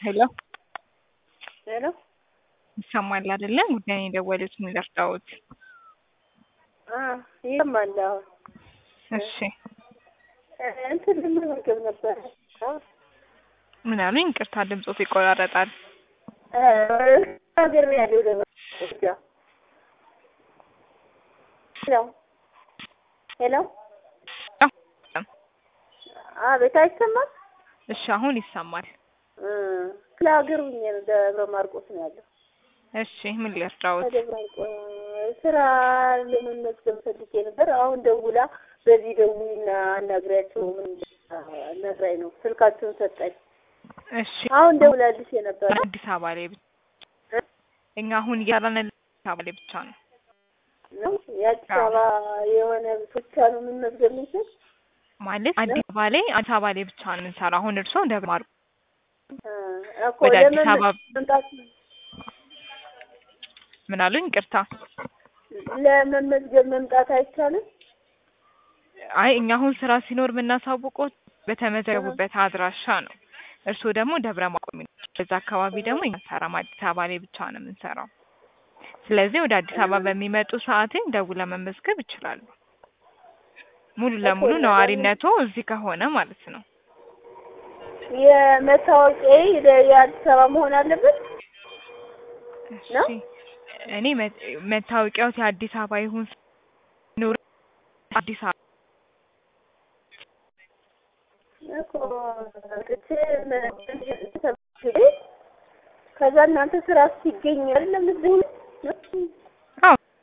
ሄሎ ሄሎ ይሰማል አይደለ? ጉዳይን የደወሉት ምን ልርዳዎት? አ ይሰማል። አሁን እሺ እንትን ልመገብ ነበር። ምን አሉኝ? ይቅርታ ድምፆት ይቆራረጣል። ሀገር ያለው ደግሞ ሄሎ ሄሎ አቤት፣ አይሰማም? እሺ አሁን ይሰማል። ክፍለ ሀገር ሁኜ ነው፣ ደብረ ማርቆስ ነው ያለው። እሺ ምን ልርዳዎት? ደብረ ማርቆስ ስራ ለመመዝገብ ፈልጌ ነበር። አሁን ደውላ በዚህ ደውይና አናግሪያቸው ምን ነግራኝ ነው ስልካችሁን ሰጠኝ። እሺ አሁን ደውላልሽ የነበረ አዲስ አበባ ላይ ብቻ እኛ አሁን እያራን አዲስ አበባ ላይ ብቻ ነው። ነው የአዲስ አበባ የሆነ ብቻ ነው የምንመዝገብ ምንችል ማለት አዲስ አበባ ላይ አዲስ አበባ ላይ ብቻ ነው የምንሰራው። አሁን እርስዎ ደብረ ማርቆስ እኮ ወደ አዲስ አበባ ለመምጣት ምን አሉኝ? ይቅርታ ለመመዝገብ መምጣት አይቻልም? አይ እኛ አሁን ስራ ሲኖር የምናሳውቀው በተመዘገቡበት አድራሻ ነው። እርስዎ ደግሞ ደብረ ማርቆስ ነው። በዛ አካባቢ ደግሞ እኛ አንሰራም። አዲስ አበባ ላይ ብቻ ነው የምንሰራው። ስለዚህ ወደ አዲስ አበባ በሚመጡ ሰዓትን ደውለው መመዝገብ ይችላሉ። ሙሉ ለሙሉ ነዋሪነቶ እዚህ ከሆነ ማለት ነው። የመታወቂያ የአዲስ አበባ መሆን አለበት ነው? እሺ እኔ መ- መታወቂያዎት የአዲስ አበባ ይሁን ኑሮ አዲስ አበባ እኮ መጥቼ ከዛ እናንተ ስራ ሲገኝ አይደለም እዚህ